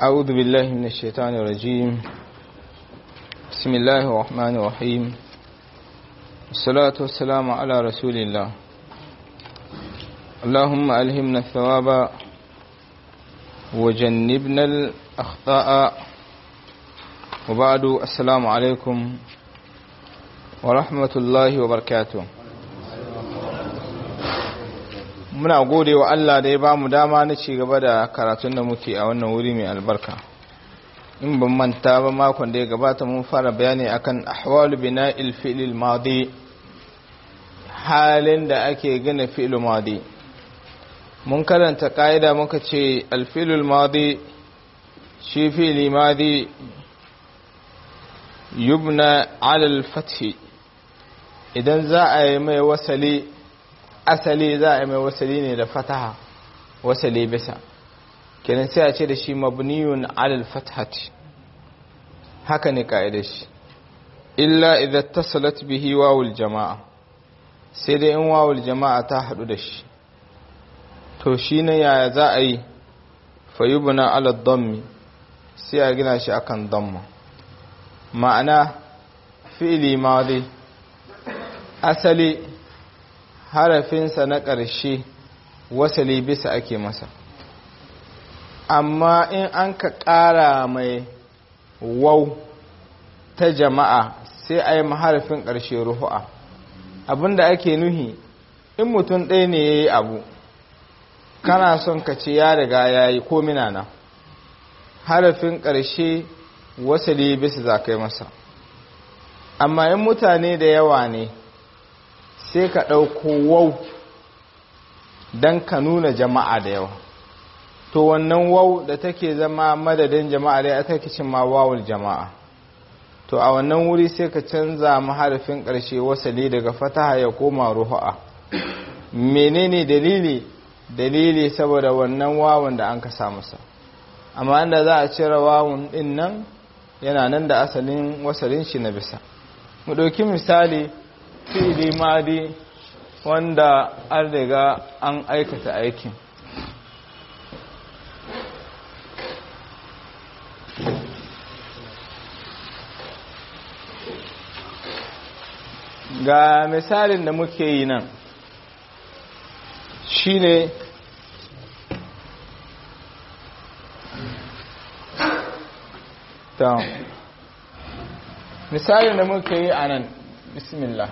أعوذ بالله من الشيطان الرجيم بسم الله الرحمن الرحيم الصلاة والسلام على رسول الله اللهم ألهمنا الثواب وجنبنا الأخطاء وبعد السلام عليكم ورحمة الله وبركاته muna gode wa Allah da ya ba mu dama na ci gaba da karatun da muke a wannan wuri mai albarka in ban manta ba makon da ya gabata mun fara bayani akan ahwalu bina'il fi'lil madi halin da ake gina fi'il madi mun karanta ka'ida muka ce alfi'lul madi shi fi'li madi yubna ala al-fath idan za a yi mai wasali asali za a yi mai wasali ne da fataha wasali bisa kenan sai a ce da shi mabniyun alal fathati haka ne ka'idar shi illa idan tasalat bihi wawul jama'a sai dai in wawul jama'a ta hadu da shi to shi ne yaya za a yi fayubuna ala dammi sai a gina shi akan damma ma'ana fi'ili madi asali harafinsa na ƙarshe wasali bisa ake masa amma in an ka ƙara mai wau ta jama'a sai a yi maharafin ƙarshe ruhu'a abinda ake nuhi in mutum ɗaya ne ya yi abu kana son ka ce ya riga ya yi komina na harafin ƙarshe wasali bisa za ka yi masa amma in mutane da yawa ne sai ka ɗauko wau don ka nuna jama'a da yawa to wannan wau da take zama madadin jama'a da aka kicin ma wawul jama'a to a wannan wuri sai ka canza maharafin ƙarshe wasali daga fataha ya koma ruhu'a menene dalili dalili saboda wannan wawun da an ka masa amma inda za a cire wawun ɗin nan yana nan da asalin wasalin shi na bisa mu ɗauki misali fili madi wanda an riga an aikata aikin ga misalin da muke yi nan shine ta misalin da muke yi a nan bismillah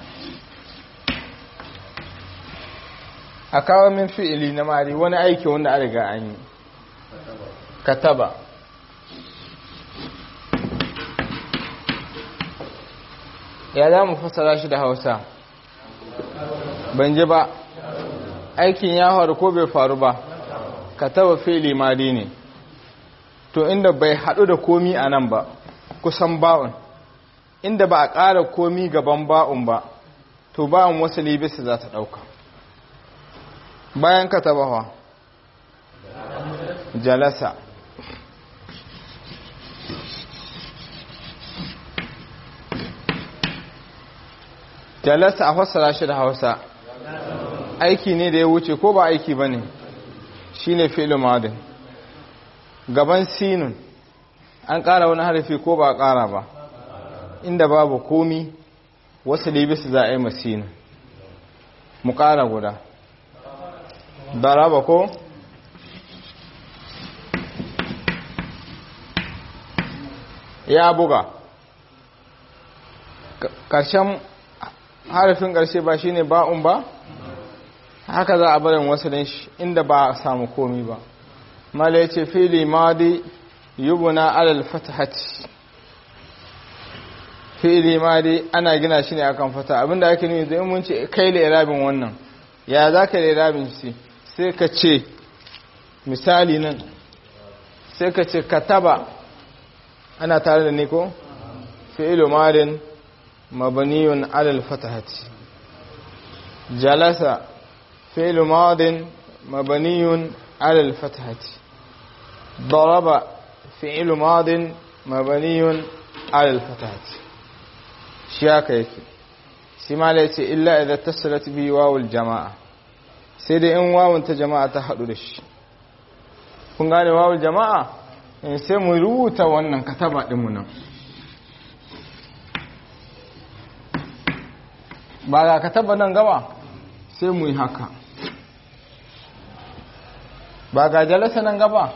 a kawo min fi'ili na mari wani aiki wanda an riga an yi kataba ya za mu fasara shi da hausa ban ji ba aikin ya faru ko bai faru ba kataba fi'ili mari ne to inda bai haɗu da komi a nan ba kusan ba'un inda ba a ƙara komi gaban ba'un ba to ba'un wasu libisa za ta ɗauka bayan ka tabawa jalasa jalasa a fassara shi da hausa aiki ne da ya wuce ko ba aiki ba ne shi ne madin gaban sinun an ƙara wani harfi ko ba a ƙara ba inda babu komi wasu libis za a yi masinu mu ƙara guda daraba ko ya buga ƙarshen harafin ƙarshe ba shine ba'un ba haka za a barin wasu shi inda ba a samu komi ba mala ya ce fili madi yubuna alal fatahati fi'ili ma dai ana gina shi ne akan fata abinda ake nuni zai mun ce kai da irabin wannan ya za ka da irabin shi sai ka ce misali nan sai ka ce kataba ana tare da niko fi'ilu madin mabaniyun alal fatahati jalasa fi'ilu madin mabaniyun alal fatahati ضرب فعل ماض مبني على الفتحة shi haka yake shi ma da yace illa idza tasalat bi wawul jama'a sai dai in wawun ta jama'a ta hadu da shi kun gane wawul jama'a sai mu rubuta wannan kataba ɗinmu nan ba ga kataba nan gaba sai mu yi haka ba ga jalasa nan gaba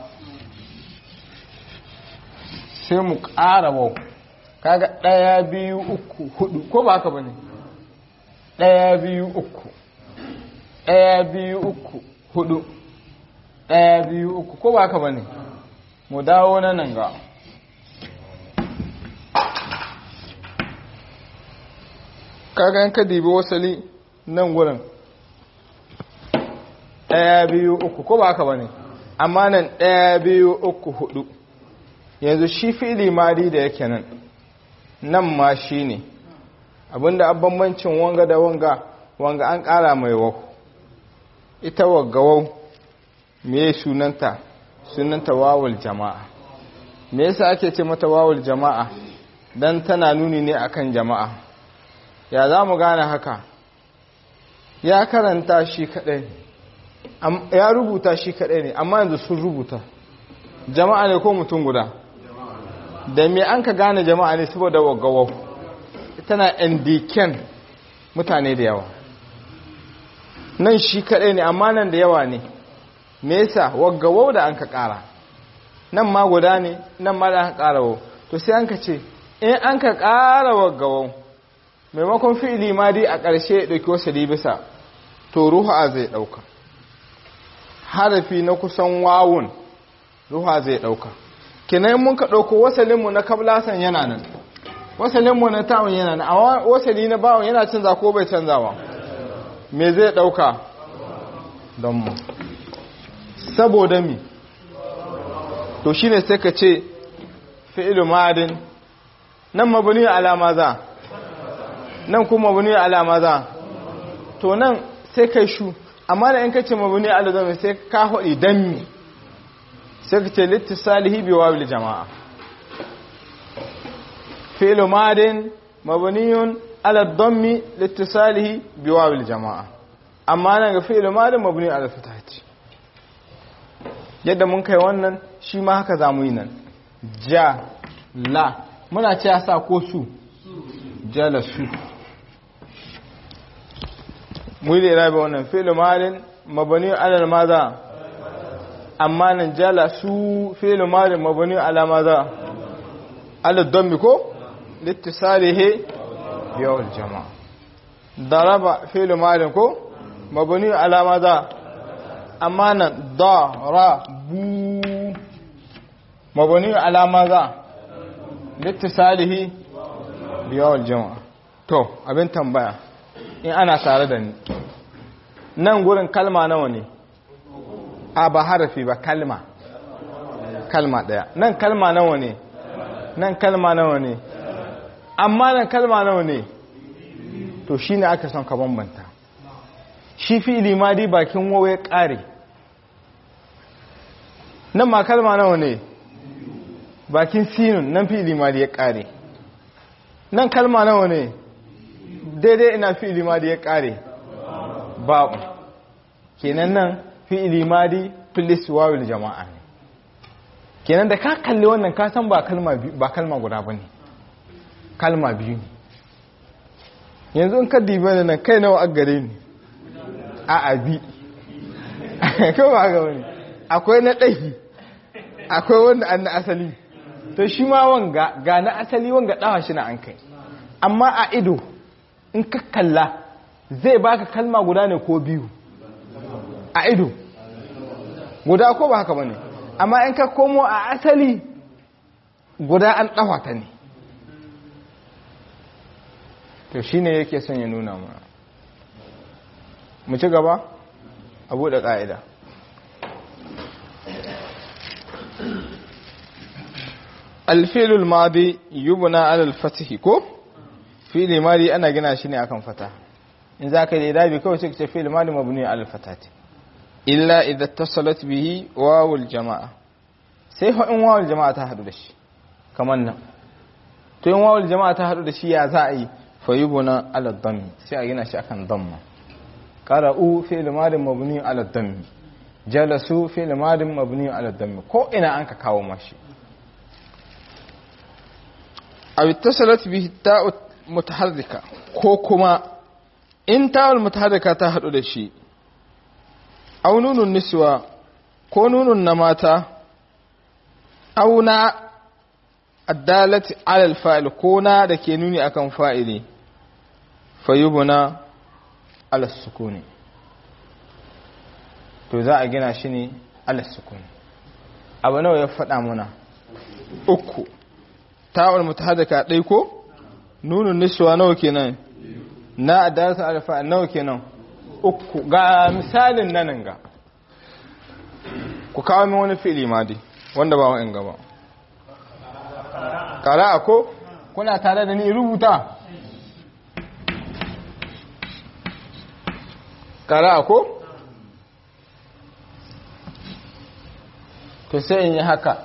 sai mu ƙara wau kaga ɗaya biyu uku hudu ko ba haka ba ne ɗaya biyu uku ɗaya biyu uku hudu ɗaya biyu uku ko ba haka ba ne mu dawo na nan ga kaga yanka dibi wasali nan gurin ɗaya biyu uku ko ba haka ba ne amma nan ɗaya biyu uku hudu yanzu shi fili mari da yake nan nan ma shi ne abinda a bambancin wanga da wanga wanga an ƙara mai wau ita wagga wau me sunanta sunanta wawul jama'a me yasa ake ce mata wawul jama'a dan tana nuni ne akan jama'a ya za mu gane haka ya karanta shi kadai ya rubuta shi kadai ne amma yanzu sun rubuta jama'a ne ko mutum guda da me an ka gane jama'a ne saboda wagawau tana indiken mutane da yawa nan shi kadai ne amma nan da yawa ne me yasa wagawau da an ka kara nan ma guda ne nan ma da an kara wau to sai an ka ce in an ka kara wagawau maimakon fi'ili ma dai a ƙarshe ya ɗauki wasu bisa to ruha zai ɗauka harafi na kusan wawun ruha zai ɗauka kinan mun ka ɗauko wasalinmu na kablasan yana nan wasalinmu na ta'un yana nan amma wasali na bawon yana canza ko bai canzawa me zai ɗauka don mu saboda mi to shine sai ka ce fi'ilu ma'adin nan mabuni alama za nan kuma mabuni alama za to nan sai kai shu amma da in ka ce mabuni alama sai ka haɗi don mi sai ka ce littisalihi bi wawil jama'a fi'lu madin mabniyun ala dhammi littisalihi bi wawil jama'a amma nan ga fi'lu madin mabni ala fatati yadda mun kai wannan shi ma haka zamu yi nan ja la muna ce sa ko su jala su mu yi da irabe wannan fi'lu madin mabni ala maza amma nan jala su fi'lu madin mabni ala maza ala dhammi ko litisalihi biyawul jama'a daraba fi'lu madin ko mabni ala maza amma nan darabu mabni ala maza litisalihi biyawul jama'a to abin tambaya in ana tare da ni nan gurin kalma nawa ne a ba harafi ba kalma kalma daya nan kalma nawa ne nan kalma nawa ne amma nan kalma nawa ne to shi ne aka son ka bambanta shi fi limadi bakin wawa ya ƙare nan ma kalma nawa ne bakin sinun nan fi limadi ya ƙare nan kalma nawa ne daidai ina fi limadi ya ƙare babu kenan nan fi'ili madi filis wawil jama'a ne kenan da ka kalli wannan ka san ba kalma ba kalma guda bane kalma biyu ne yanzu in ka dibe da nan kai nawa a gare ni a abi ko ba ga wani akwai na ɗahi akwai wanda an na asali to shi ma wanga ga na asali wanga ɗawa shi na an kai amma a ido in ka kalla zai baka kalma guda ne ko biyu a ido guda ko ba haka bane amma in ka komo a asali guda an ɗawa ta ne to shine yake son ya nuna mana mu ci gaba a buɗe ƙa'ida alfilul madi yubna alal fatihi ko fili madi ana gina shi ne akan fata in za ka yi dabi kawai sai ka ce fili madi mabni alal fatati illa idan tasalat bihi wawul jama'a sai in wawul jama'a ta hadu da shi kamar nan to in wawul jama'a ta hadu da shi ya za a yi fayubuna ala dhammi sai a gina shi akan dhamma qara'u fi'l madi mabni ala dhammi jalasu fi'il madin mabni ala dammi ko ina an ka kawo mashi aw ittasalat bihi ta'u mutaharrika ko kuma in ta'ul mutaharrika ta hadu da shi aw nunun niswa ko nunun na mata aw na addalati ala alfa'il ko na da ke nuni akan fa'ili fayubuna ala sukuni to za a gina shi ne ala sukuni abu nawa ya faɗa muna uku ta'ul mutahaddika dai ko nunun niswa nawa kenan na addalati ala alfa'il nawa kenan uku ga misalin nan ga ku kawo min wani fi'ili ma dai wanda ba wa'in gaba kara ko kuna tare da ni rubuta kara ko to sai in yi haka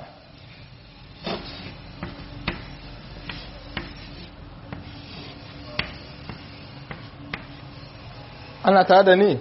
ana tare da ni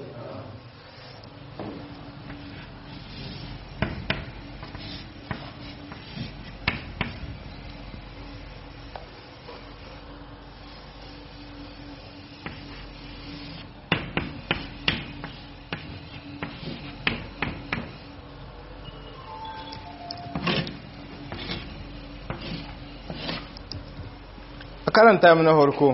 karanta mana harko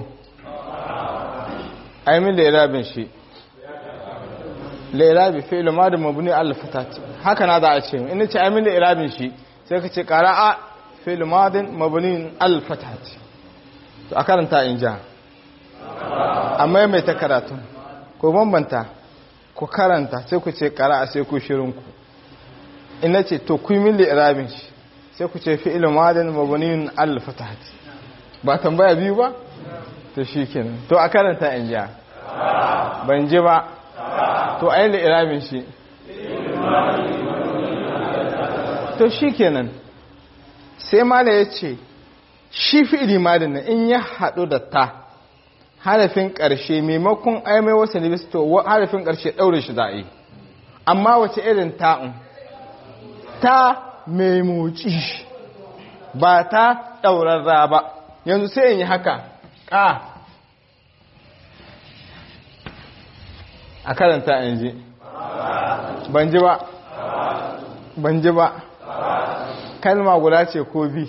aimin lairabin shi lairabi fi'il madin mabni al-fatati haka na za a ce in ce aimin lairabin shi sai ka ce qara'a fi'il madin mabni al-fatati to a karanta in ja amma mai ta karatu ko bambanta ku karanta sai ku ce qara'a sai ku shirin ku ina ce to ku min lairabin shi sai ku ce fi'il madin mabni al-fatati ba tambaya biyu ba to shi kenan to a karanta in ja ban ji ba to a yi iramin shi to shi kenan sai mala ya ce shi fi ilimadin na in ya haɗu da ta harafin ƙarshe maimakon aimai wasu libisto harafin ƙarshe ɗaure shi za a yi amma wace irin ta'un ta mai moci ba ta ɗaurarra ba yanzu sai in yi haka ƙa a karanta in ji ban ji ba ban ji ba kalma guda ce ko bi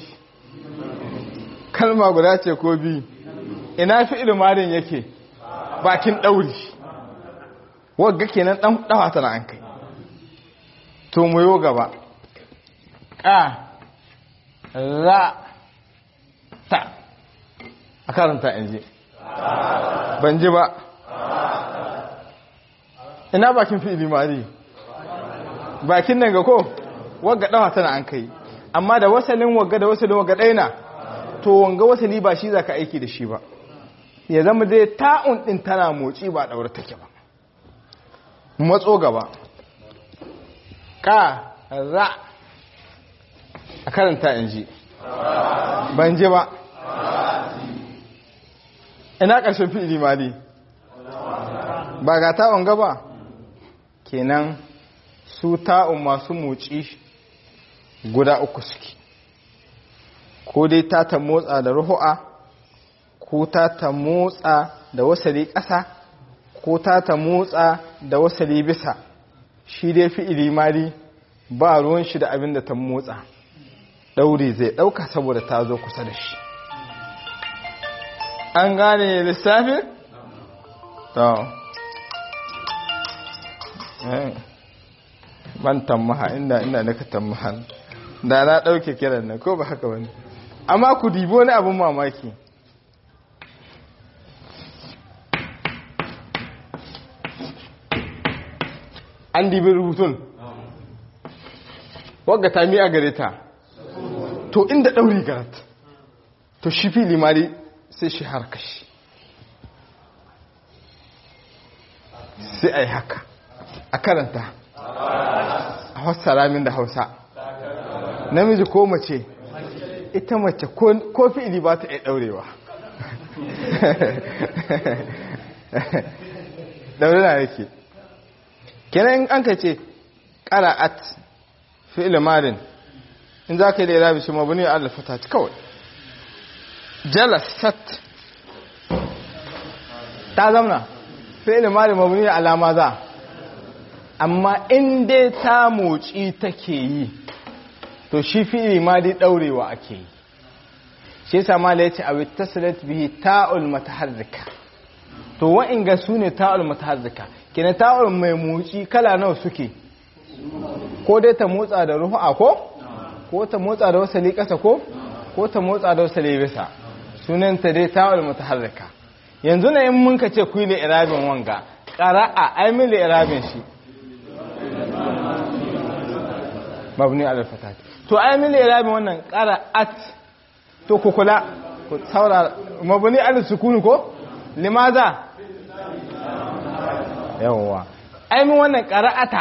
kalma guda ce ko bi ina fi ilimarin yake bakin ɗauri wagga kenan ɗan ɗawa tana an kai to mu yo gaba ƙa ra ta a karanta in ji ban ji ba ina bakin fi'ili mari bakin nan ga ko wagga dawa tana an kai amma da wasalin wagga da wasalin wagga ɗaina to wanga wasali ba shi zaka aiki da shi ba ya zama dai ta'un din tana motsi ba daura take ba matso gaba ka ra a karanta in ji ban ji ba ina ƙarshen fi'ili mali ba ga ta'un gaba kenan su ta'un masu motsi guda uku suke ko dai ta ta motsa da ruhu'a ko ta ta motsa da wasali ƙasa ko ta ta motsa da wasali bisa shi dai fi'ili mali ba ruwan shi da abin da ta motsa ɗauri zai ɗauka saboda ta zo kusa da shi an gane lissafin? to ban tammaha inda inda naka tammaha da na ɗauke kiran na ko ba haka wani amma ku dibo wani abin mamaki an dibi rubutun wagga ta mi a gare ta to inda ɗauri garat to shi fi limari sai shi harkashi sai a yi haka a karanta a fassara min da hausa namiji ko mace ita mace ko fi'ili ba ta iya ɗaurewa ɗaure na yake kenan an ka ce qara'at fi'l madin in zaka yi da irabi shi mabni ala fatati kawai jalasat ta zamna fi'l madin mabni ala maza amma in dai ta motsi take yi to shi fi'l madi daurewa ake yi shi yasa mala yace aw ittasalat bihi ta'ul mutaharrika to wa'inga sune ta'ul mutaharrika kina ta'ul mai motsi kala nawa suke ko dai ta motsa da ruhu'a ko ko ta motsa da wasali kasa ko ko ta motsa da wasali bisa sunan ta dai ta'ul mutaharrika yanzu na in mun ka ce ku yi irabin wanga qara'a ai min irabin shi mabni ala fatati to ai min irabin wannan qara'at to ku kula ku saurara mabni al sukun ko limaza yawwa ai mun wannan qara'ata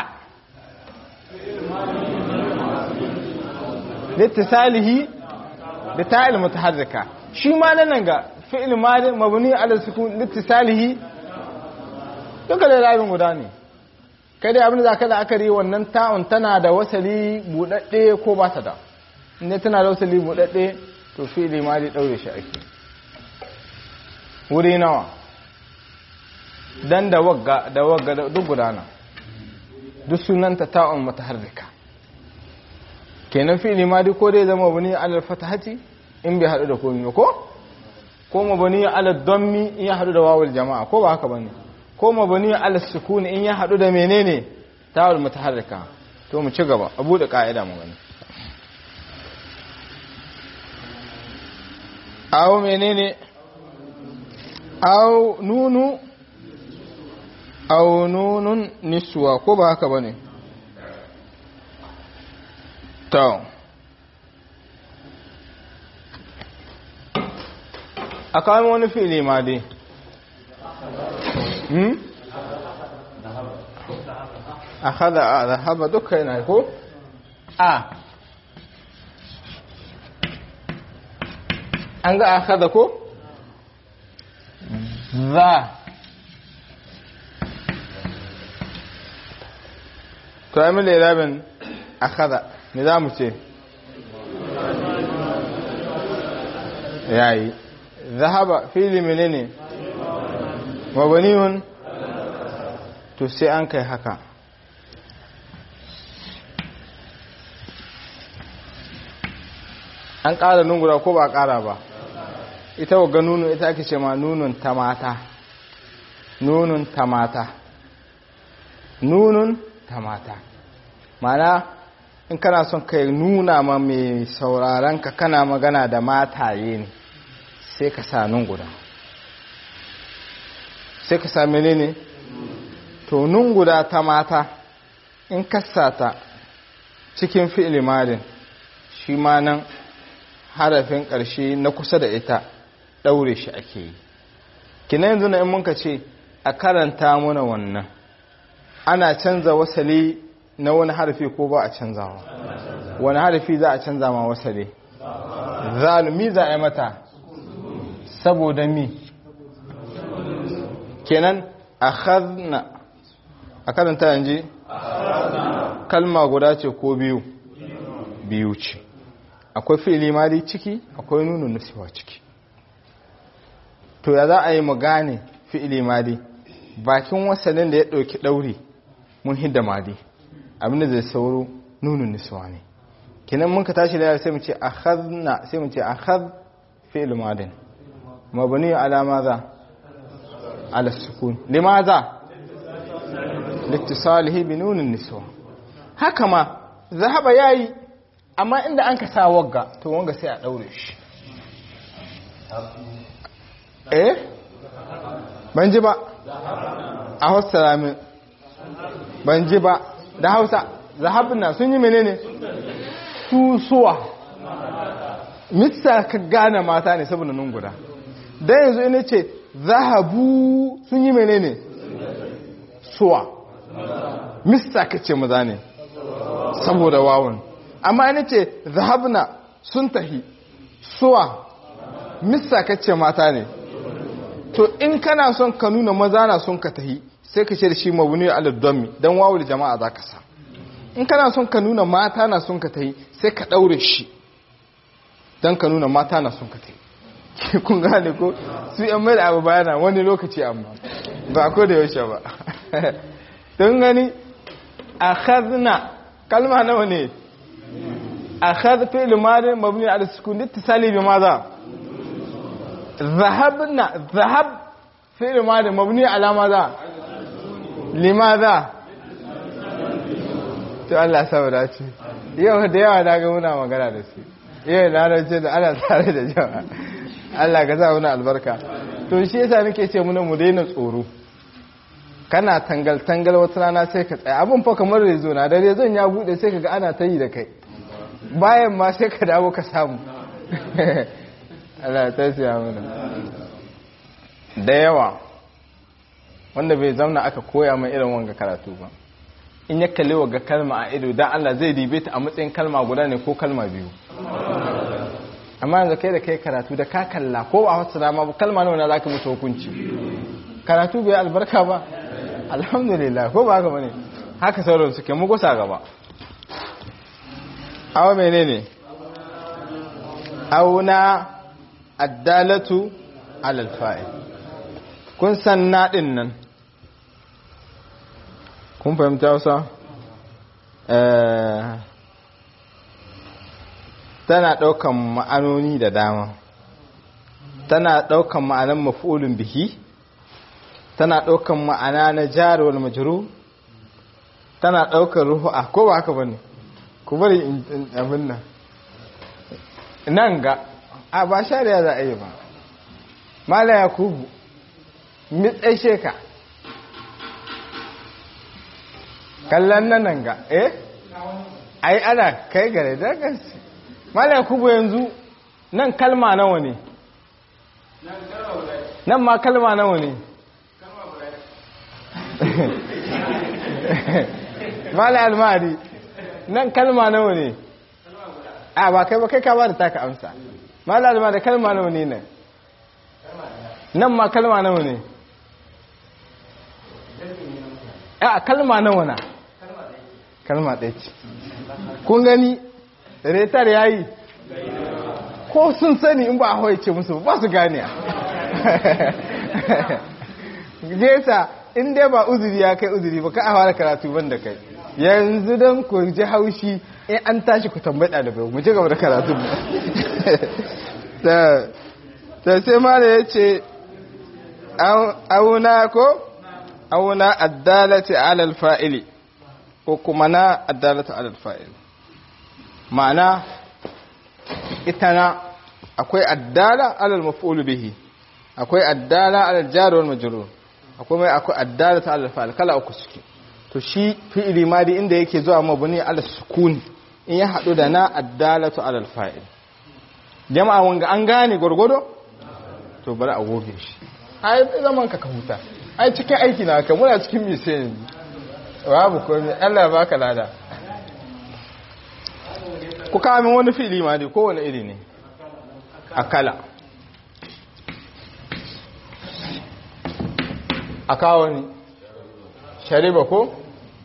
litisalihi da ta'il mutaharrika shi ma nan ga fi'il madi mabni al sukun litisalihi duka da rabin guda ne kai dai abin da zaka da akari wannan ta'un tana da wasali budadde ko ba ta da inda tana da wasali budadde to fi'ili ma dai daure shi ake wuri nawa dan da wagga da wagga duk gudana duk sunanta ta'un mutaharrika kenan fi'ili ma dai ko dai zama bani alal fatahati in bai hadu da komai ko ko mabani alal dammi in ya hadu da wawul jama'a ko ba haka bane ko mabani alal sukuni in ya hadu da menene ta'ul mutaharrika to mu ci gaba abu da ka'ida mu gani aw menene aw nunu aw nunun niswa ko ba haka bane to akwai wani fili ma dai hmm akhadha dhahaba duka yana ko a an ga akhadha ko za to yi mila irabin akhadha me za mu ce yayi zahaba fili menene mabaniyun to sai an kai haka an ƙara nungura ko ba ƙara ba ita wa nunu ita ake ce ma nunun ta mata nunun ta mata nunun ta mata mana in kana son ka nuna ma mai sauraron ka kana magana da mataye ne sai ka sa nun guda sai ka sa menene to nun guda ta mata in kasata cikin fi'il madin shi ma nan harafin ƙarshe na kusa da ita ɗaure shi ake yi kina yanzu na in muka ce a karanta muna wannan ana canza wasali na wani harafi ko ba a canzawa wani harafi za a canza ma wasali zalumi za a yi mata saboda mi kenan a khazna a karanta yanzu kalma guda ce ko biyu biyu ce akwai fi'ili mali ciki akwai nuna nusiwa ciki to ya za a yi mu gane fi'ili mali bakin wasannin da ya ɗauki ɗauri mun hidda mali abinda zai sauro nuna nusiwa ne kinan mun ka tashi da sai mu ce akhadna sai mu ce akhad fi'il madin mabni ala madha ala sukun limadha littisalihi bi nunin niswa haka ma zahaba yayi amma inda an ka sa wagga to wanga sai a daure shi eh ban ji ba a hausa min ban ji ba da hausa zahabna sun yi menene susuwa mitsa ka gane mata ne saboda nun guda dan yanzu ina ce zahabu sun yi menene suwa mista ka ce maza ne saboda wawon amma ina ce zahabna sun tahi suwa mista ka ce mata ne to in kana son ka nuna maza na son ka tahi sai ka ce da shi mabuni ala domi don wawul jama'a za ka sa in kana son ka nuna mata na son ka ta yi sai ka ɗaure shi don ka nuna mata na son ka ta yi kun gane ko su yan mai da abu bayana wani lokaci amma ba ko da yaushe ba don gani a khazna kalma nawa ne a khaz fi'il madi mabni ala sukun ittisali bi maza zahabna zahab fi'il madi mabni ala maza limaza to Allah saboda ce yau da yawa na ga muna magana da su yau na rance da ana tare da jama'a Allah ka sa muna albarka to shi yasa nake ce muna mu daina tsoro kana tangal tangal wata rana sai ka tsaya abin fa kamar rezo na da rezon ya bude sai kaga ana ta yi da kai bayan ma sai ka dawo ka samu Allah ta siya mana da yawa wanda bai zamna aka koya mai irin wanga karatu ba in ya kalli wa ga kalma a ido dan Allah zai dibe ta a matsayin kalma guda ne ko kalma biyu amma yanzu kai da kai karatu da ka kalla ko ba wata dama ba kalma nawa na zaka mutu hukunci karatu bai albarka ba alhamdulillah ko ba haka bane haka sauran suke mu gusa gaba awa menene auna addalatu alal fa'il kun san nadin nan kun fahimta wasa tana ɗaukan ma'anoni da dama tana ɗaukan ma'anan mafulun bihi tana ɗaukan ma'ana na jarowar majiru tana ɗaukan ruhu'a ko ba haka bane ku bari abin nan nan ga a ba shari'a za a yi ba mala ya kubu mitsashe ka kallon nan nan ga eh ai ana kai gare da gansu mala ya kubu yanzu nan kalma nawa ne nan ma kalma nawa ne mala almari nan kalma nawa ne a ba kai ba kai ka ba da taka amsa mala almari kalma nawa ne nan nan ma kalma nawa ne a kalma nawa na kalma ɗaya ce kun gani retar ya yi ko sun sani in ba a hawaice musu ba su gane gesa in dai ba uzuri ya kai uzuri ba ka a fara karatu ban da kai yanzu don ku ji haushi in an tashi ku tambayi ɗalibai mu ci gaba da karatu ta sai mara ya ce auna ko auna addalati alal fa'ili ko kuma na addalati alal fa'ili ma'ana ita na akwai addala alal maf'ul bihi akwai addala alal jar wal majrur akwai mai akwai addala ta alal fa'il kala uku suke to shi fi'ili madi inda yake zuwa mabni ala sukun in ya hadu da na addalatu alal fa'il jama'a wanga an gane gurgudo to bari a goge shi ai zaman ka ka huta ai cikin aiki na ka muna cikin mise babu komai Allah baka lada ku kawo wani fi'ili madi kowane iri ne akala a kawo ni shariba ko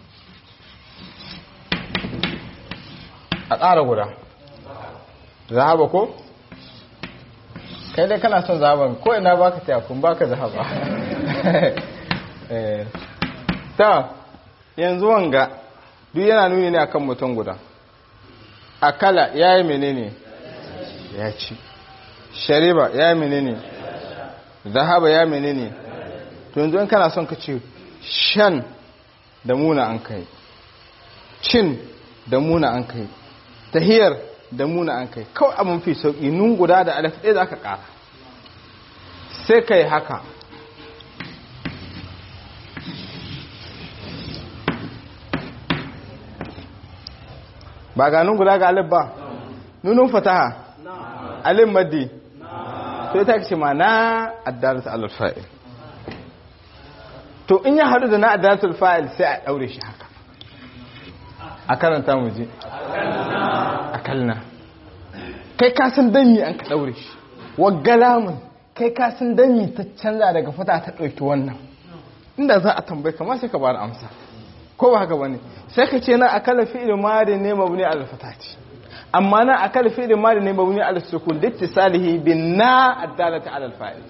a ƙara guda zahaba ko kai dai kana son zahaban ko ina baka tayakun baka zahaba ta yanzu wanga duk yana nuni ne akan mutum guda akala ya yi menene ya ci shariba ya yi menene zahaba ya menene to yanzu in kana son ka ce shan da muna an kai cin da muna an kai tahiyar da muna an kai kawai abin fi sauƙi nun guda da alif ɗaya za ka ƙara sai ka yi haka ba ga nun guda ga alif ba nunun fataha alif maddi to ita ce ma na addarata alif fa'il to in ya haɗu da na addatul fa'il sai a ɗaure shi haka a karanta mu je a kalna kai kasan danyi an ka ɗaure shi waggalamun kai kasan danyi ta canza daga fata ta ɗauki wannan inda za a tambayi kama sai ka ba da amsa ko ba haka bane sai ka ce na akala fi'il madi ne mabni al fatati amma na akala fi'il madi ne mabni al sukun littisalihi bin na addalata ala al fa'il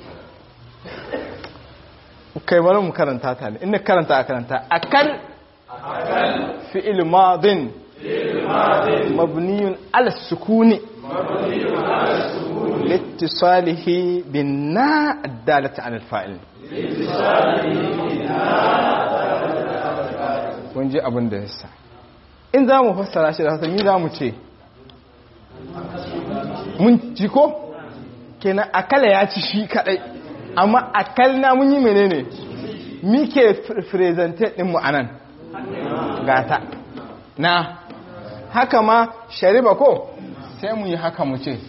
kai bari mu karanta ta ne inda karanta a karanta akal fi'il madin mabniyun ala sukuni لاتصاله بالنا الدالة على الفاعل kun ji abin da yasa in za mu fassara shi da hasa ni za mu ce mun ci ko kenan akala ya ci shi kadai amma akal na mun yi menene mike presented din mu anan gata na haka ma shariba ko sai mu yi haka mu ce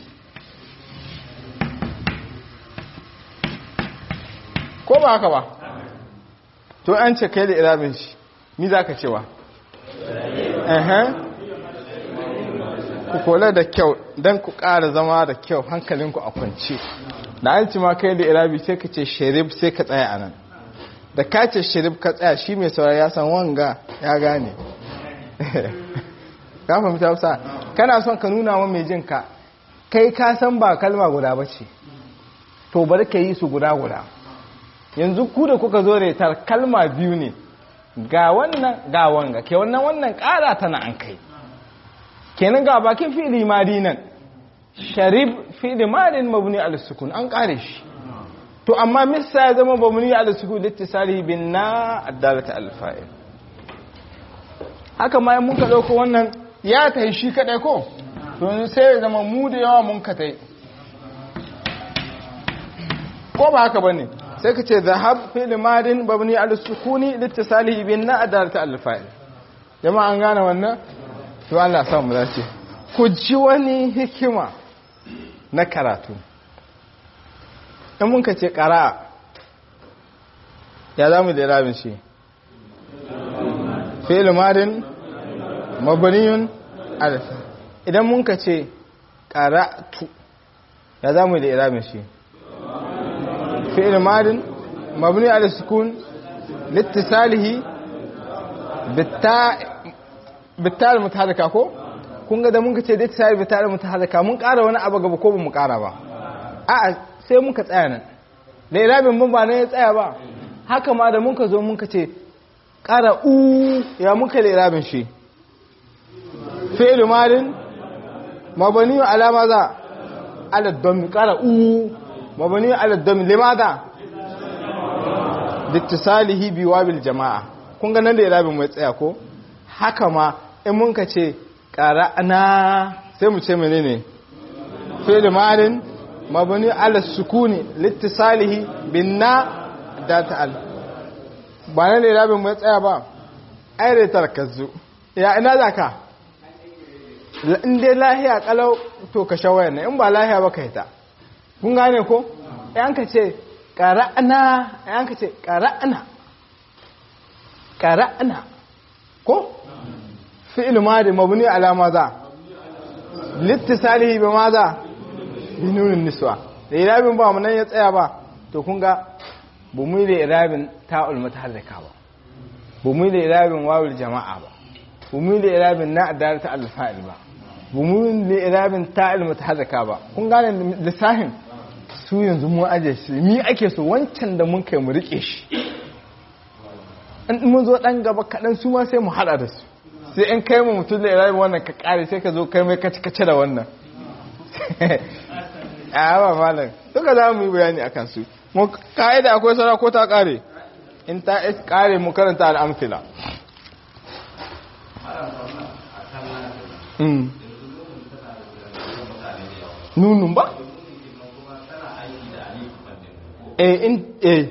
ko ba haka ba to an ce kai da irabin shi ni za ka cewa ku kula da kyau don ku ƙara zama da kyau hankalinku a kwance da an ci ma kai da irabi sai ka ce sharif sai ka tsaya a nan da ka ce sharif ka tsaya shi mai saurari ya san wanga ya gane ka fahimta wasa kana son ka nuna wa mai jinka kai ka san ba kalma guda ba ce to bari ka yi su guda guda yanzu ku da kuka zo retar kalma biyu ne ga wannan ga wanga ke wannan wannan kara tana an kai kenan ga bakin fi'li madi nan sharib fi'li madin mabni al sukun an kare shi to amma misa ya zama mabni al sukun littisalihi bin na addalata al fa'il haka ma mun ka dauko wannan ya tai shi kadai ko to sai ya zama mu da yawa mun ka tai ko ba haka bane sai ka ce zahab fi'l madin mabni al sukuni littisalihi bin na addalata al fa'il jama'a an gane wannan to Allah sa mu dace ku ji wani hikima na karatu in mun ka ce qara'a ya zamu da rabin shi fi'l madin mabniyun al idan mun ka ce qara'tu ya zamu da rabin shi fi'l madin mabni al sukun لاتصاله بالتاء بالتاء المتحركه ko kun ga da mun kace da tsari bital mutaharrika mun ƙara wani abu gaba ko ba mu ƙara ba a'a sai muka tsaya nan da irabin mun ba ne ya tsaya ba haka ma da mun ka zo mun kace ƙara u ya muka da irabin shi fi'l madin mabani ala maza ala dam ƙara u mabani ala dam limadha littisalihi biwabil jama'a kun ga nan da irabin mai tsaya ko haka ma in mun ka ce qara'na sai mu ce menene fi'l malin mabni ala sukuni littisalihi binna da ta'al ba nan da irabin mai tsaya ba ai da tarkazu ya ina zaka in dai lahiya kalau to ka shawaya ne in ba lahiya ba kai ta kun gane ko yan ka ce ƙara'ana yanka ce ƙara'ana ƙara'ana ko fi'il madi mabni ala maza littisalihi bi maza bi nunin niswa da irabin ba mu nan ya tsaya ba to kun ga bu mu da irabin ta'ul mutaharrika ba bu mu da irabin wawul jama'a ba bu mu da irabin na adarata al-fa'il ba bu mu da irabin ta'ul mutaharrika ba kun gane lissahin su yanzu mun aje shi mi ake so wancan da mun kai mu rike shi in mun zo dan gaba kaɗan su ma sai mu haɗa da su sai in kai mu mutum da irabi wannan ka ƙare sai ka zo kai mai kaci kace da wannan a ba malam duka za mu yi bayani a kansu mu ka'ida akwai sara ko ta ƙare in ta ƙare mu karanta al'amfila nunun ba? eh in eh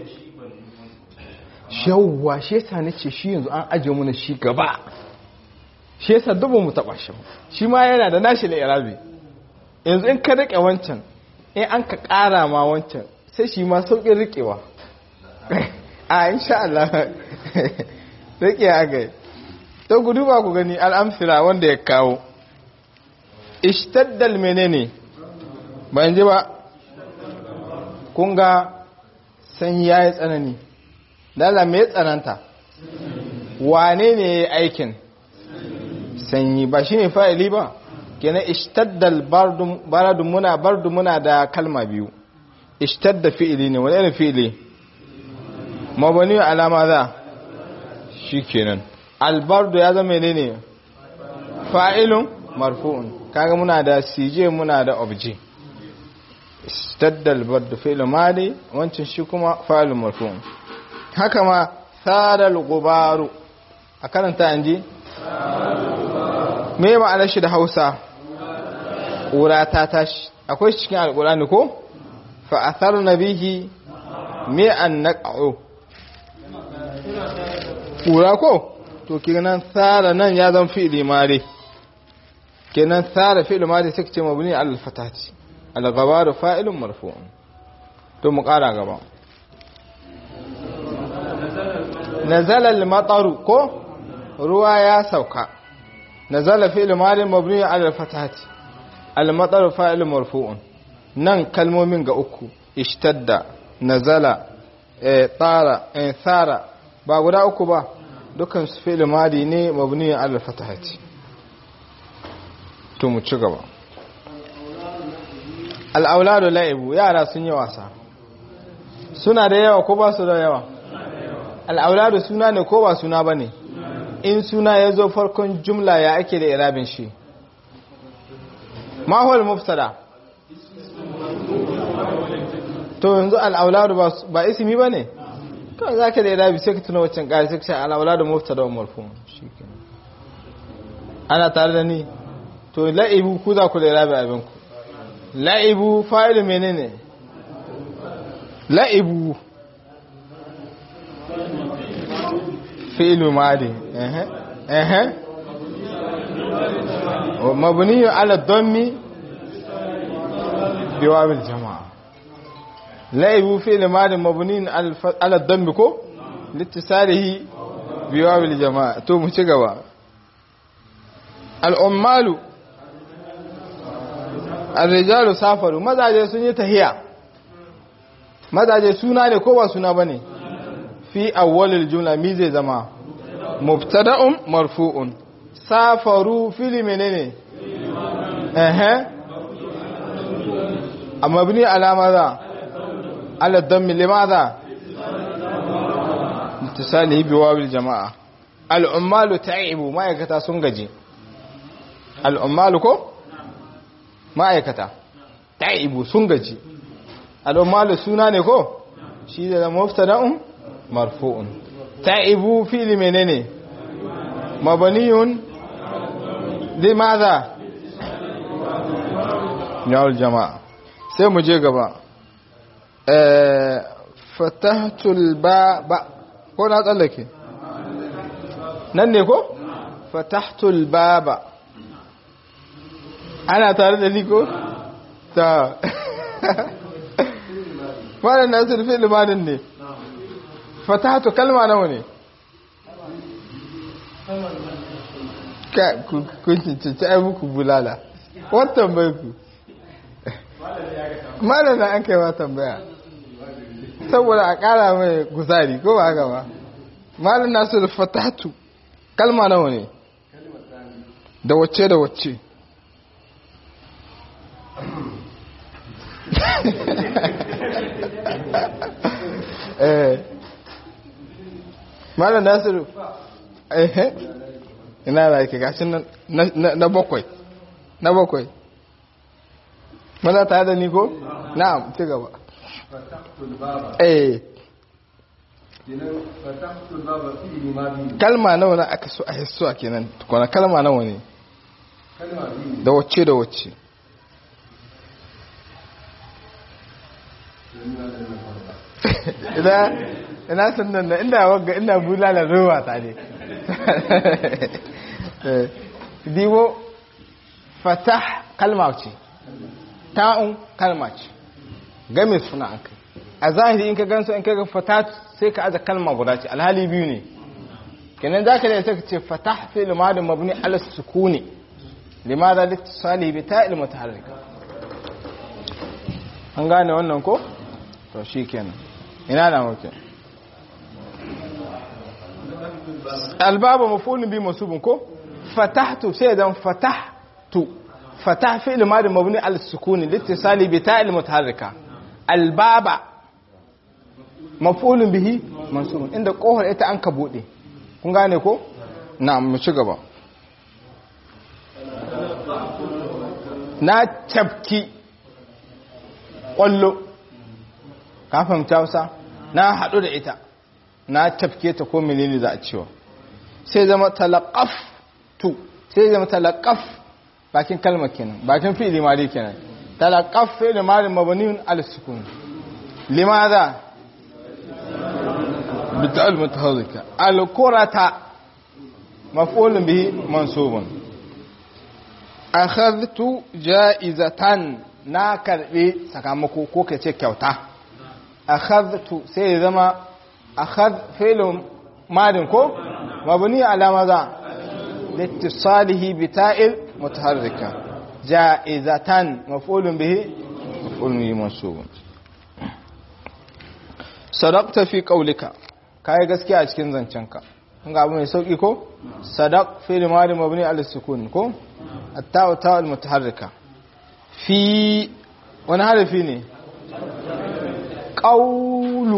shawwa shi yasa nace shi yanzu an aje mu shi gaba shi yasa dubu mu taba shi shi ma yana da nashi da irabi yanzu in ka rike wancan in an ka kara ma wancan sai shi ma saukin rikewa a insha Allah rike aga to gudu ba ku gani al'amsira wanda ya kawo ishtaddal menene ban ji ba kun ga sanyi ya yi tsanani dala mai tsananta wane ne ya aikin sanyi ba shi ne fa'ili ba kenan ishtaddal baradu muna bardu muna da kalma biyu ishtadda fi'ili ne wani irin fi'ili mabani alama za shi kenan albardu ya zama ne ne fa'ilun marfu'un kaga muna da sije muna da obje istaddal bardu fi'lu madi wancan shi kuma fa'ilun marfu'un haka ma sadal gubaru a karanta anji me ma'anar shi da Hausa ƙura ta tashi akwai shi cikin alƙur'ani ko fa atharna bihi me an naqa'u ƙura ko to kenan tsara nan ya zan fi'li mari kenan tsara fi'li mari sai ce mabni al fatati al ghabaru fa'ilun marfu'un to mu ƙara gaba nazala al mataru ko ruwa ya sauka nazala fi'l mari mabni al fatati al mataru fa'ilun marfu'un nan kalmomin ga uku ishtadda nazala eh tara eh thara ba guda uku ba dukkan su fi'il madi ne mabniyan ala fatahati to mu ci gaba al-auladu la'ibu yara sun yi wasa suna da yawa ko ba su da yawa al-auladu suna ne ko ba suna bane in suna ya zo farkon jumla ya ake da irabin shi ma huwa al-mubtada to yanzu al-auladu ba ismi bane kawai za ka da irabi sai ka tuna waccan ƙari sai ka sha alawala da mufta da marfu ana tare da ni to la'ibu ku za ku da irabi abinku la'ibu fa'ilu menene la'ibu fi'ilu madi ehe ehe mabniyu ala dhammi biwabil jama'a laibu fi'l madin mabnin ala dhanbi ko litisalihi biwabil jama'a to mu ci gaba al-ummalu ar-rijalu safaru mazaje sun yi tahiya mazaje suna ne ko ba suna bane fi awwalil jumla mi zai zama mubtada'un marfu'un safaru fili menene eh amma bini alama za على الضم لماذا اتصاله بواو الجماعة العمال تعبوا ما يكتا سنجي العمال كو ما يكتا تعبوا سنجي العمال سناني كو شيء ده مبتدا مرفوع تعبوا في لمنين مبني لماذا يا الجماعة sai mu je gaba fatahtul baba ko na tsallake nan ne ko fatahtul baba ana tare da ni ko ta wannan nasir fi limanin ne fatahtu kalma nawa ne ka kun cincinci ai muku bulala watan bai ku malala an kai ma tambaya saboda a ƙara mai guzari ko ba haka ba malin nasu da fatatu kalma nawa ne da wacce da wacce eh malin nasu eh ina da ke gashin na bakwai na bakwai mana tare da ni ko na'am ci gaba eh kalma nawa na aka so a hissuwa kenan tukuna kalma nawa ne da wacce da wacce ina ina sannan na inda wagga ina bulala ruwa ta ne dibo fatah kalma ce ta'un kalma ce game suna an kai a zahiri in ka gansu in ka ga fatat sai ka aza kalma guda ce alhali biyu ne kenan za ka da ka ce fatah fi limadin mabni ala sukuni limada littisali bi ta ilmu taharrika an gane wannan ko to shi kenan ina na muke albaba mafulun bi masubun ko fatahtu sai dan fatahtu fatah fi'l madi mabni al sukuni litisali bi ta'il mutaharrika albaba mafulun bihi mansubun inda kohar ita an ka bude kun gane ko na'am mu ci gaba na tafki kwallo ka fahimta wasa na haɗu da ita na tafke ta ko menene za a cewa sai zama talaqaf tu sai zama talaqaf bakin kalmar kenan bakin fi'ili madi kenan talaqaf fi'ili madi mabniun al sukun limadha bital mutahazzika al qurata maf'ulun bihi mansubun akhadhtu ja'izatan na karbe sakamako ko kace kyauta akhadhtu sai zama akhadh fi'lun madin ko mabni ala maza لاتصاله بتاء متحركة جائزة مفعول به مفعول به منصوب صدقت في قولك kai gaskiya a cikin zancenka kun ga abu mai sauki ko sadaq fi limari mabni al sukun ko at-ta'u ta'u al-mutaharrika fi wani harafi ne qawlu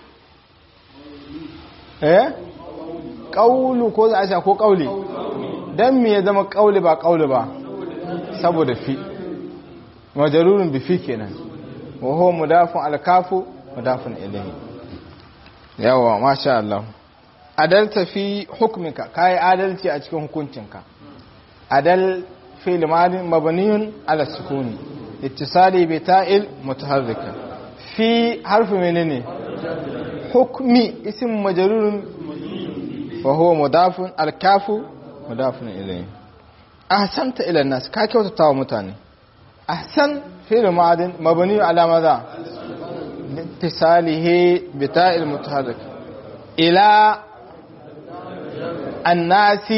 eh qawlu ko za a sha ko qawli dan me ya zama qawli ba qawli ba saboda fi majarurun bi fi kenan wa huwa mudafun al-kafu mudafun ilayhi yawa masha Allah adalta fi hukminka kai adalci a cikin hukuncinka adal fi'l madin mabniyun ala sukuni ittisali bi ta'il mutaharrika fi harfi menene hukmi ism majrurun wa huwa mudafun al-kafu mudafun ilayhi ahsanta ila nas ka kyautata wa mutane ahsan fi'l madin mabniyun ala madha لاتصاله بتاء المتحرك إلى الناس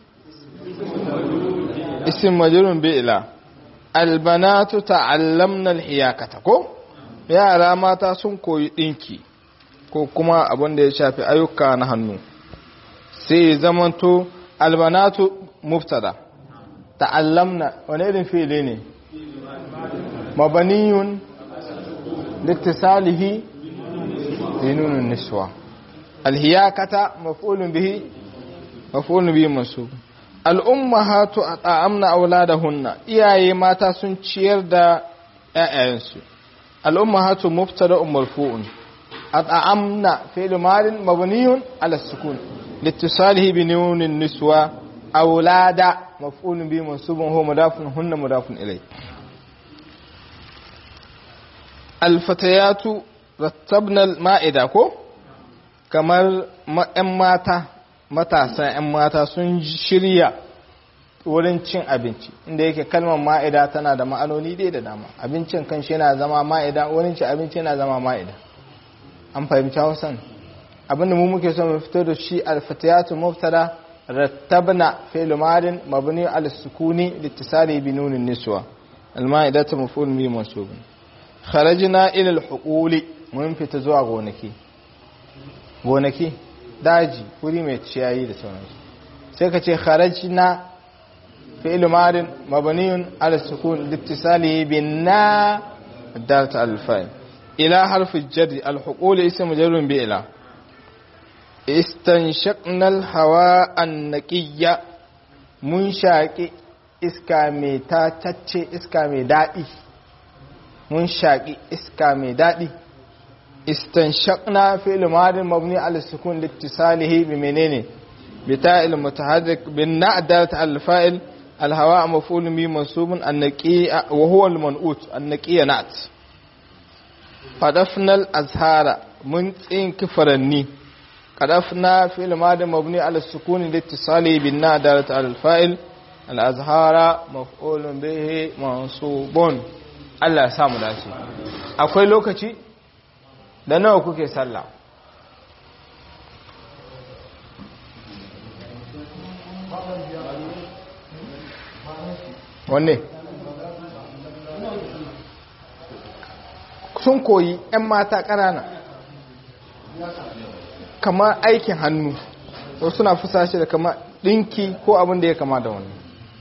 اسم مجرور بإلى البنات تعلمنا الحياكة ko yara mata sun koyi dinki ko kuma abin da ya shafi ayyuka na hannu sai zamanto albanatu mubtada ta'allamna wani irin fi'ili ne mabaniyun لاتصاله بنون النسوة الهياكة مفعول به مفعول به منصوب الأمهات أطعمن أولادهن إياي ماتا sun ciyar da ƴaƴayensu الأمهات مبتدأ مرفوع أطعمن فعل مال مبني على السكون لاتصاله بنون النسوة أولاد مفعول به منصوب هو مضاف هن مضاف إليه alfatayatu rattabnal ma'ida ko kamar ‘yan mata matasa ‘yan mata sun shirya wurin cin abinci inda yake kalmar ma'ida tana da ma'anoni dai da dama abincin kan shi yana zama ma'ida wurin cin abinci yana zama ma'ida an fahimci hausan abinda mu muke so mu fito da shi alfatayatu mubtada rattabna fi'l madin mabni al sukuni litisali bi nunin niswa al ma'idatu maf'ul bi mansub kharajna ila al-huquli mun fita zuwa gonaki gonaki daji wuri mai ciyayi da sauransu sai ka ce kharajna fi'l madin mabniyun ala sukun littisali bin na dalat al-fa'il ila harf al-jar al-huquli ism jarrun bi ila istanshaqna al-hawa an-naqiyya mun shaqi iska mai tatacce iska mai dadi mun shaƙi iska mai daɗi istanshaqna fi'l madin mabni ala sukun litisalihi bi menene bi ta'il mutaharrik bin na'dat al fa'il al hawa maf'ul bi mansubun an naqi wa huwa al man'ut an naqiya na'at qadafna al azhara mun tsin kifaranni qadafna fi'l madin mabni ala sukun litisalihi bin na'dat al fa'il al azhara maf'ul bihi mansubun Allah ya samu dace akwai lokaci da nawa kuke sallah wanne sun koyi 'yan mata ƙanana kamar aikin hannu wasu suna fusa shi da kama dinki ko abin da ya kama da wani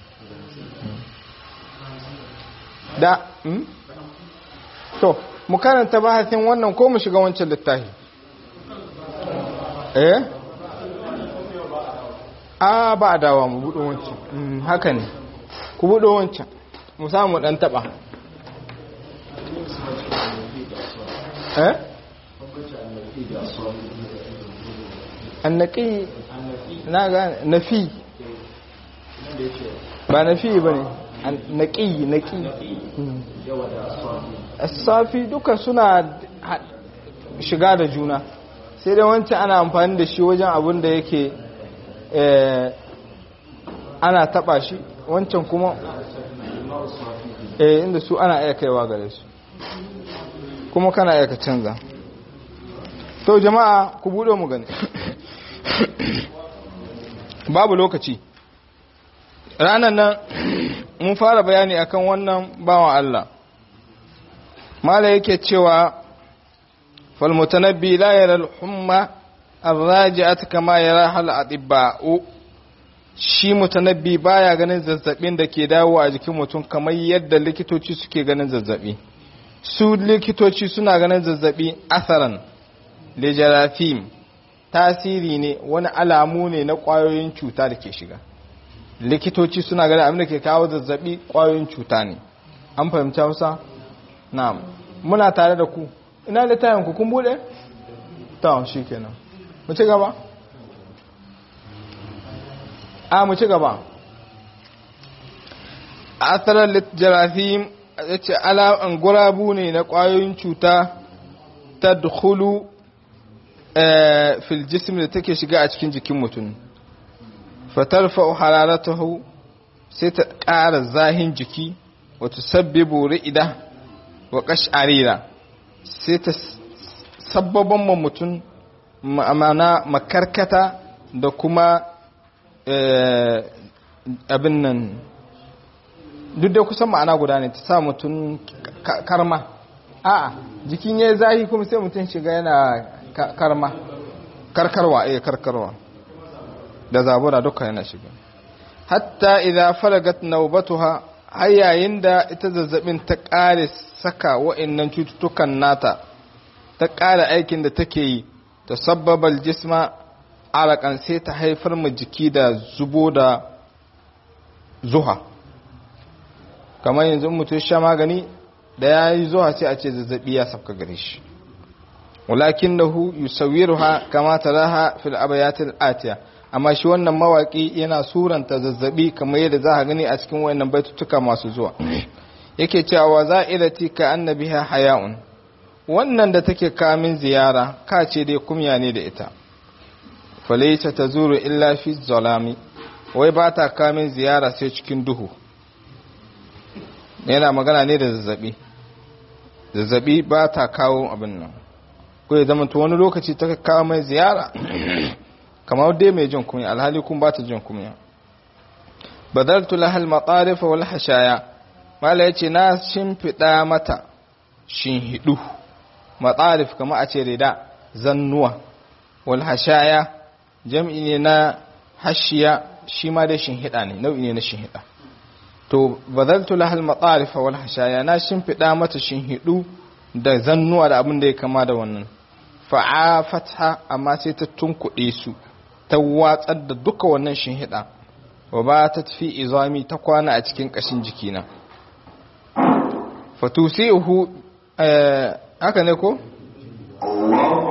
da to mu karanta bahasin wannan ko mu shiga wancan littafi eh a ba a dawa mu buɗe wancan haka ne ku buɗe wancan mu samu ɗan taɓa eh annaki na ga nafi ba nafi ba ne naƙi naƙi safi duka suna shiga da juna sai dai wancan ana amfani da shi wajen abin da yake ana taba shi wancan kuma eh inda su ana iya kaiwa gare su kuma kana iya ka canza to jama'a ku bude mu gani babu lokaci ranar nan mun fara bayani akan wannan bawan Allah mala yake cewa falmutanabbi la yara al-humma ar-raji'at kama yara hal atibba'u shi mutanabbi baya ganin zazzabin da ke dawo a jikin mutum kamar yadda likitoci suke ganin zazzabi su likitoci suna ganin zazzabi asaran lejarafim tasiri ne wani alamu ne na kwayoyin cuta da ke shiga likitoci suna ganin abin da ke kawo zazzabi kwayoyin cuta ne an fahimci hausa na'am muna tare da ku ina littafin ku kun bude ta shi kenan mu ci gaba a mu ci gaba asarar littafin ya ce ala'an gurabu ne na kwayoyin cuta ta dukulu fil jism da take shiga a cikin jikin mutum fatarfa hararatahu sai ta ƙara zahin jiki wata sabbibu ri'ida wa ƙash'arira sai ta sabbaban ma mutum ma'amana makarkata da kuma abin nan duk da kusan ma'ana guda ne ta sa mutum karma a'a jikin ya zahi kuma sai mutum shiga yana karma karkarwa eh karkarwa da zabura duka yana shiga hatta idza faragat nawbatuha har yayin da ita zazzabin ta kare saka wa'annan cututtukan nata ta kare aikin da take yi ta sabbabal jisma alakan sai ta haifar ma jiki da zubo da zuha kamar yanzu mutum sha magani da ya yi zuwa sai a ce zazzabi ya sabka gare shi walakinahu yusawwiruha kama taraha fil abayatil atiya amma shi wannan mawaki yana suranta zazzabi kamar yadda za a gani a cikin wayannan baitutuka masu zuwa yake cewa za'irati ka annabiha haya'un wannan da take kamin ziyara ka ce dai kumya ne da ita falaita tazuru illa fi zalami wai ba ta kamin ziyara sai cikin duhu yana magana ne da zazzabi zazzabi ba ta kawo abin nan ko ya zama to wani lokaci ta kawo mai ziyara kamar dai mai jin kunya alhali kun ba ta jin kunya badaltu lahal matarif wal hashaya mala yace na shimfida mata shinhidu matarif kamar a ce rida zannuwa wal hashaya jam'i ne na hashiya shi ma dai shinhida ne nau'i ne na shinhida to badaltu lahal matarif wal hashaya na shimfida mata shinhidu da zannuwa da abin da ya kama da wannan fa'afatha amma sai ta tunkuɗe su ta watsar da duka wannan shinhiɗa wa ba ta tafi izami ta kwana a cikin ƙashin jikina fatusihu haka ne ko?